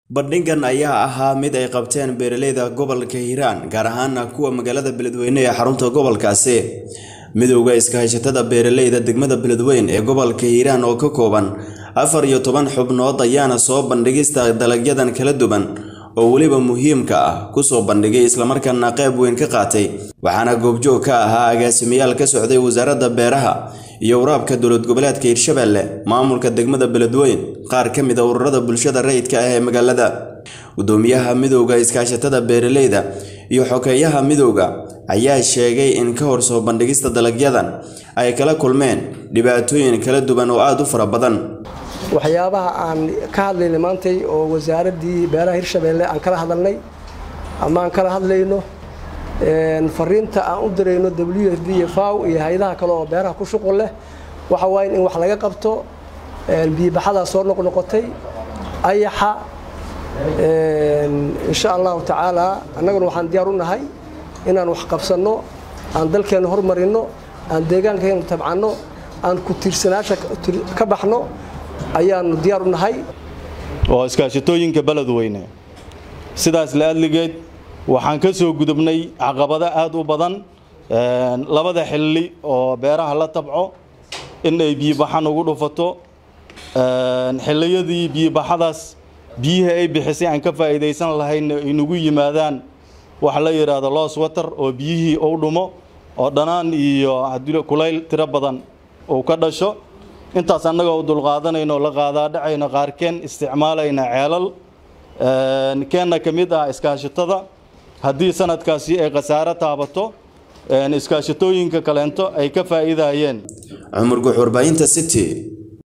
bandhigan ayaa ahaa mid ay qabteen beeraleyda gobolka hiiraan gaar ahaana kuwa magaalada beledweyne ee xarunta gobolkaasi midowda iskaashatada beeraleyda degmada beledweyne ee gobolka hiiraan oo ka kooban afar iyo toban xubnood ayaana soo bandhigista dalagyadan kala duwan oo weliba muhiimka ah kusoo bandhigay islamarkaana qayb weyn ka qaatay waxaana goobjoog ka ahaa agaasimayaal ka socday wasaaradda beeraha iyo waraabka dowlad goboleedka hiirshabelle maamulka degmada beledweyne qaar ka mid a ururada bulshada rayidka ah ee magaalada gudoomiyaha midowda iskaashatada beeraleyda iyo xogeeyaha midowda ayaa sheegay in ka hor soo bandhigista dalagyadan ay kala kulmeen dhibaatooyin kala duwan oo aada u fara badan waxyaabaha aan ka hadlaynay maantay oo wasaaraddii beeraha hirshabeelle aan kala hadalnay ama aan kala hadlayno fariinta aan u dirayno w f b iyo faw iyo hay-adaha kale oo beeraha ku shuqul leh waxa waaye in wax laga qabto biibaxadaa soo noqnoqotay ayaxa insha allahu tacaala annaguna waxaan diyaar u nahay inaan wax qabsanno aan dalkeenna hormarinno aan deegaankeena tabcanno aan ku tiirsanaasha ka baxno ayaanu diyaar u nahay oo iskaashatooyinka beledweyne sidaas la adligeed waxaan ka soo gudubnay caqabado aada u badan labada xilli oo beeraha la tabco in ay biyobaxan ugu dhufato xilliyadii biyobaxadaas biyihii ay bixisay aan ka faa'iidaysan lahayn ay nagu yimaadaan waxa la yidhaahdo loos water oo biyihii u dhumo oo dhanaan iyo kulayl tiro badan uu ka dhasho intaas annagoo u dulqaadanayno la qaadaa dhacayno qaarkeen isticmaalayna ceelal keenna ka mid ah iskaashatada haddii sanadkaasi ay khasaaro taabato iskaashatooyinka kaleento ay ka faa'iidayeen cumar guux warbaahinta city